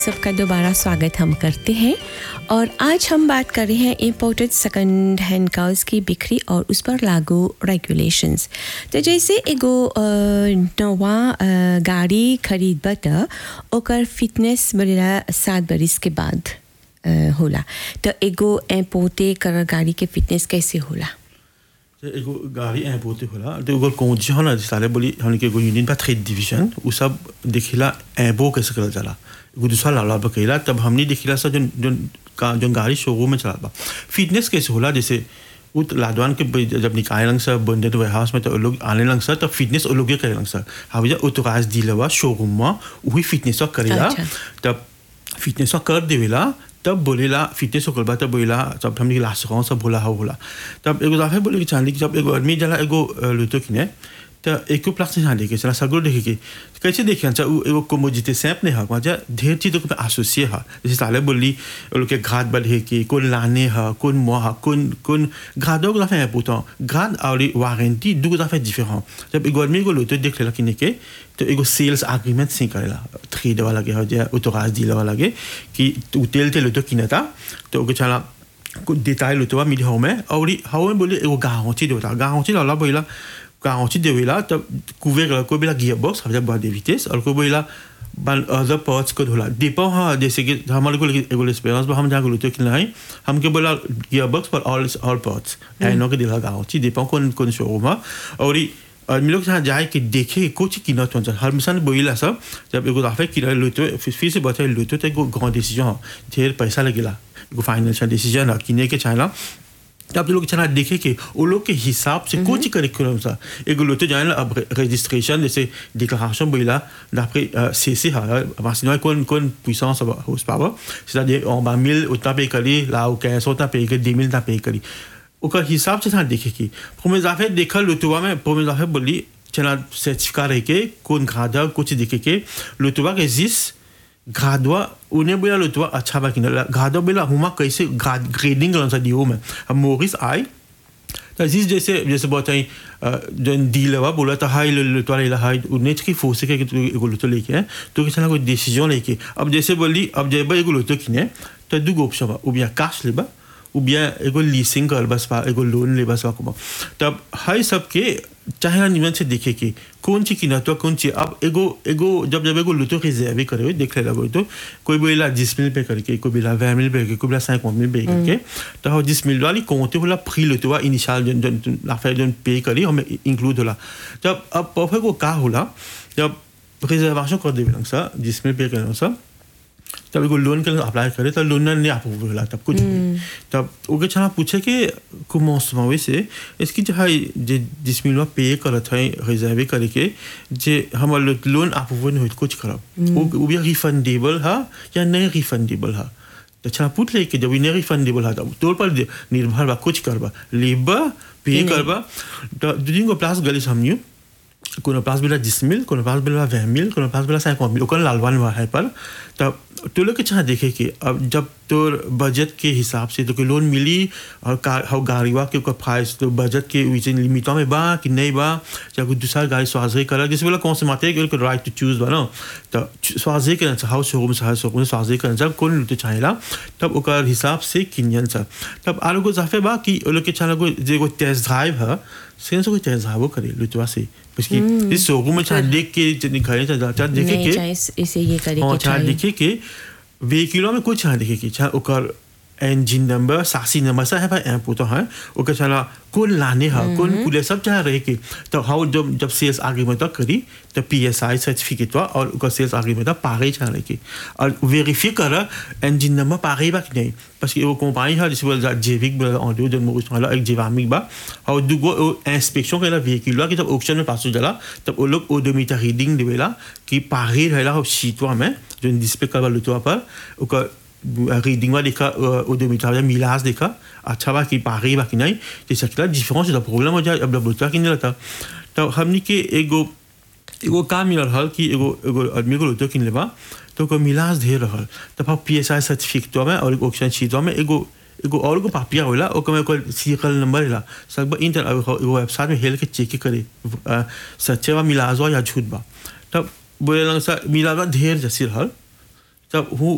सबका दोबारा स्वागत हम करते हैं और आज हम बात कर रहे हैं इम्पोर्टेड सेकंड हैंड कार्स की बिक्री और उस पर लागू रेगुलेशंस तो जैसे एगो अ, नवा अ, गाड़ी खरीदब त ओकर फिटनेस बढ़ेला सात बरिस के बाद अ, होला तो एगो इम्पोर्टे कर गाड़ी के फिटनेस कैसे होला तो एगो गाड़ी ऐप होते होला तो एगो कौन होला साले बोली हमने के एगो यूनियन बा ट्रेड डिवीजन उ सब देखिला ऐबो कैसे करल जाला एगो दूसरा लाला बकैला तब हमने देखिला सा जोन जोन का जोन गाड़ी शोरूम में चला बा फिटनेस कैसे होला जैसे उ त लादवान के ब- जब निकाय लंग सा बंदे वेयर हाउस में तो लोग आने लंग सा तब फिटनेस वो लोग करे लंग सा हावी ऑथोराइज डीलर शोरूम में वही फिटनेस करेला अच्छा। तब फिटनेस कर देवेला तब बोलेला फिटनेस हो बा तब बोलेला तब हमने लास्ट कौन सब बोला हो बोला तब एगो दफे बोले कि चांदी कि जब एगो आदमी जला एगो अ, लुतो किने तो एको प्लास से देखे चला सगरो देखे के कैसे देखे अच्छा उ एगो कोमोजिते सैप ने हा वहाँ ढेर चीजों के एसोसिए हा जैसे साले बोली वो लोग के घाट बढ़े के कौन लाने हा कौन मुआ हा कौन कौन घाटों को दफे है पुतो घाट और वारंटी दो दफे डिफरेंट जब एगो आदमी को लुतो देख लेला किने के तो एगो सेल्स एग्रीमेंट से करेला ट्रेड वाला के हो जाए ऑथोराइज डीलर वाला के कि तू तेल तेल तो किनता तो ओके चला कुछ देताई लो तो वा मिली हमें और हाउ में बोले एगो गाँवची देवता गाँवची लाला बोला गाँवची देवेला तब कुवे गला कोई बोला गियर बॉक्स हम जब बहुत विटेस और कोई बोला बन अदर पार्ट्स को होला दीपो हाँ जैसे कि हमारे को एगो एक्सपीरियंस हम जहाँ बोलते कि नहीं हमके बोला गियर बॉक्स पर ऑल ऑल पार्ट्स ऐनो के दिला गाँवची दीपो कौन कौन शोरूम है और ई आदमी लोग जहाँ जाए कि देखे कुछ किनत हुन्छ हर मिसान बोला सब जब एगो दफे किना लुतो फिर फिर से बताए लुतो तो एगो गाँव डिसीजन हो ढेर पैसा लगेला एगो फाइनेंशियल डिसीजन है किने के चाहेला तब लोग चला देखे कि वो लोग के हिसाब से कुछ करिकुलम सा एगो लुतो जाने अब रजिस्ट्रेशन जैसे डिक्लारेशन बोला d'après c'est c'est parce que कौन कौन puissance horsepower c'est-à-dire on va 1000 उतना पे करी là ou 15 उतना पे करी 2000 उतना पे करी ओकर हिसाब से था देखे की प्रोमेज दफे देखल लुतुआ में प्रोमेज दफे बोली चला सर्टिफिका रह के कौन घादा कुछ देखे के लुतुआ के जिस घादवा उन्हें बोला लुतुआ अच्छा बा कि घादवा बोला हुमा कैसे ग्रेडिंग करना दियो में हम मोरिस आए तो जिस जैसे जैसे बहुत आई जो डील हुआ बोला था हाई लुतवा ले हाई उन्हें की फोर्स के तू एगो लुतो लेके है तो किसी कोई डिसीजन लेके अब जैसे बोली अब जब एगो लुतो किने तो दू ऑप्शन बा ou bien cash लेबा ou bien एगो लीसिंग कर बस पा एगो लोन ले बस को तब हाई सबके चाहे निमन से देखे कि कौन ची किना तो कौन ची अब एगो एगो जब जब एगो लुतो रिजर्व करे हुए देख लेला तो कोई बोला जिस मिल पे करके कोई बोला वह मिल पे करके कोई बोला साइक मिल पे करके तो हो जिस मिल वाली कौन बोला फ्री लुतो वा इनिशियल जन जन लाफे जन पे करी हमें इंक्लूड होला जब अब परफेक्ट को का होला जब रिजर्वेशन कर देवे सा जिस मिल पे करना सा तब एगो लोन के लिए अप्लाई करे तब लोन नहीं अप्रूव होला तब कुछ भी तब ओके छना पूछे कि commencement से इसकी जो है जे जिसमें लोग पे करत है रिजर्व करे के जे हम लोन अप्रूव नहीं होत कुछ करब वो वो भी रिफंडेबल है या नहीं रिफंडेबल है तो छना पूछ ले कि जब नहीं रिफंडेबल है तब तोर पर निर्भर बा कुछ करबा लेबा पे करबा तो दुनिया को प्लस गली समझियो कोनो पास बिला जिस मिल कोनो पास बिला वह मिल कोनो पास बिला साइक मिल ओकर लालवान हुआ है पर तब तो लोग के चाह देखे कि अब जब तोर बजट के हिसाब से तो कोई लोन मिली और कार हाउ गाड़ीवा के ओकर प्राइस तो बजट के विचिन लिमिटों में बा कि नहीं बा या कोई दूसरा गाड़ी स्वाजे करा जैसे बोला कौन से माते के राइट टू चूज बा ना तो स्वाजे करना चाह हाउ शोरूम से हाउ शोरूम स्वाजे करना चाह कौन लुटे चाहेला तब ओकर हिसाब से किनियन सा तब आलो को जाफे बा कि ओ लोग के चाह को जे को टेस्ट ड्राइव है सेंस को टेस्ट ड्राइव करे लुटवा से parce que इस शोरूम में चाह देख के निकाले चाह देखे नहीं के चाहे इस- इसे ये करे हाँ के छा चाहिए देखे के वेहिकुलों में कुछ छा देखे के छा ओकर इंजन नंबर सासी नंबर सब है भाई ऐप तो है ओकर चला कौन लाने हा कौन कुले सब चाह रहे के तो हाउ जब जब सेल्स आगे में तो करी तो पी एस आई सर्टिफिकेट हुआ और ओकर सेल्स आगे में तो पागे चाह रहे के और वेरीफाई कर इंजन नंबर पागे बा कि नहीं parce que वो कंपनी है जिस बोला जेविक बोला ऑडियो जब मुझे वाला एक जेवामिक बा और दुगो इंस्पेक्शन करेला वेहिकुल कि जब ऑक्शन में पास हो जाला तब वो लोग ओडोमीटर रीडिंग देवेला कि पागे रहेला हो सीटवा में जो डिस्प्ले करवा लुटवा पर ओकर रीडिंग में देखा ओडोमीटर या मिलास देखा अच्छा बा कि पागे बा कि नहीं जैसे कि डिफरेंस द प्रॉब्लम हो जाए अब लुटवा कि नहीं रहता तो हमने के एगो एगो काम मिलल हल कि एगो एगो आदमी को लुटो किन लेबा तो ओकर मिलास ढेर रहल तब हम पी एस आई सर्टिफिकेट में और एगो ऑप्शन शीट में एगो एगो और एगो पापिया होला ओकर में ओकर सीरियल नंबर होला सब इंटर एगो वेबसाइट में हेल के चेक करे अ, सच्चे बा मिलास बा या झूठ बा तब बोले सा मिलास बा ढेर जैसे रहल तब हूँ